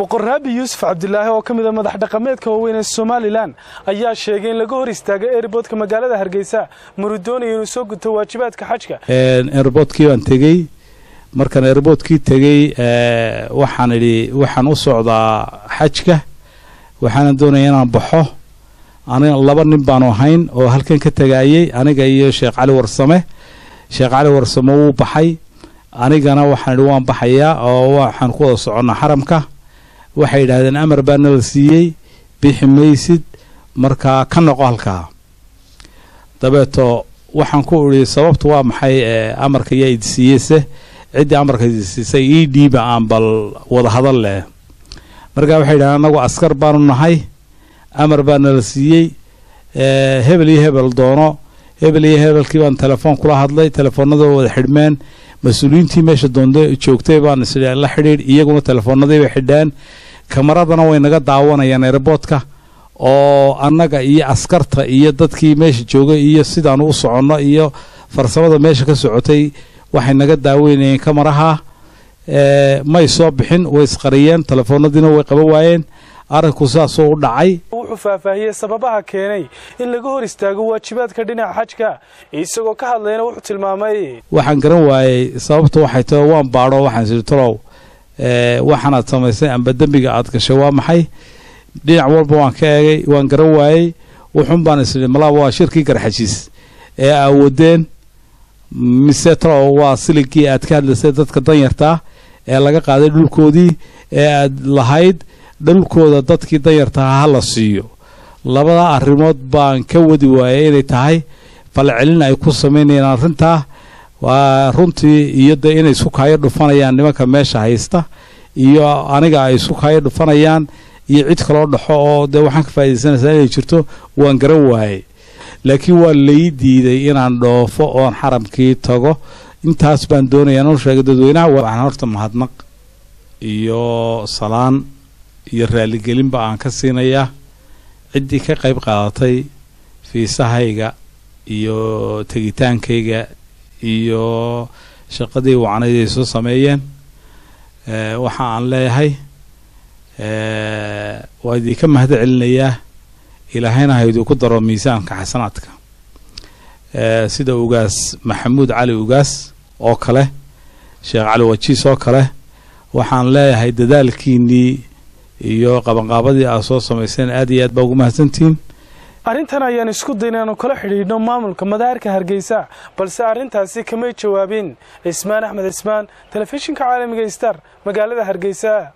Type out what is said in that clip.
boqor raabi yuusuf cabdilaahi oo ka mid a madax dhaqameedka waaweyn ee somalilan ayaa sheegay in laga hor istaagay eeriboodka magaalada hargeysa maruu doonaya inuu soo guto waajibaadka xajka eeriboodkii baan tegey markaan eeriboodkii tegey waxaan idhi waxaan u socdaa xajka waxaana doonaya inaan baxo aniga laba nin baanu ahayn oo halkan ka tagaayey aniga iyo sheekh cali warsame sheekh cali warsame wuu baxay anigana waxaan idhi waan baxayaa oo waxaan ku wada soconnaa xaramka waxay yidhaahdeen amar baa nala siiyey bixi maysid markaa ka noqo halkaa dabeeto waxaan ku idhi sababtu waa maxay amarka yaa idi siiyeyse ciddii amarka idi siisay ii dhiiba aan bal wada hadal leh markaa waxay yidhahdeen annagu askar baanu nahay amar baa nala siiyey hebel iyo hebel doono hebel iyo hebelkii baan telefoon kula hadlay telefoonada wada xidhmeen mas-uuliyiintii meesha doonda joogtay baan is la xidhiidh iyaguna telefoonadii bay xidheen kamaradana way naga daawanayaan eeriboodka oo annaga iyo askarta iyo dadkii meesha joogay iyo sidaanu u soconno iyo farsamada meesha ka socotay waxay naga daaweynayeen kamaraha may soo bixin way isqariyeen telefoonadiina way qaban waayeen arrinku sidaasoo u dhacay wuxuu faahfaahiyey sababaha keenay in laga hor istaago waajibaadka dhinaca xajka isagoo ka hadlayna wuxuu tilmaamay waxaan garan waayey sababta waxay tahay waan baadho waxaan siri talow waxaanaad samaysay amba dembiga aad gashay waa maxay dhinac walba waan ka eegay waan garan waayey wuxun baan isiri malaaba waa shirkii garxajiis ee aawadeen mise talow waa siligii aad ka hadlaysay dadka danyartaa ee laga qaaday dhulkoodii ee aad lahayd dhulkooda dadkii danyartaha ha la siiyo labada arrimood baan ka wadi waayay inay tahay falcelin ay ku samaynayaan arrintaa waa runtii iyo dee inay isku kaayo dhufanayaan nimanka meesha haysta iyo aniga ay isku kaayo dhufanayaan iyo cid kaloo dhaxo oo dee waxaan ka faaidaysanaysaa inay jirto waan garan waayey laakiin waa lay diiday inaan dhoofo oon xaramkii tago intaas baan doonaya noo sheegay dadweynaha waxaan horta mahadnaq iyo salaan iyo raaligelinba aan ka siinayaa ciddii ka qayb qaadatay fiisahayga iyo tegitaankayga iyo shaqadii wacnayd ay soo sameeyeen waxa aan leeyahay waa idinka mahad celinayaa ilaahayna ha idinku daro miisaanka xasanaadka sida ugaas maxamuud cali ugaas oo kale sheekh cali wajiis oo kale waxaan leeyahay dadaalkiinnii iyo qabanqaabadii aad soo samayseen aad iyo aad baa ugu mahadsantihiin arrintan ayaan isku dayn aanu kala xidhiidhno maamulka madaarka hargeysa balse arrintaasi kamay jawaabin cismaan axmed cismaan telefishinka caalamiga star magaalada hargeysa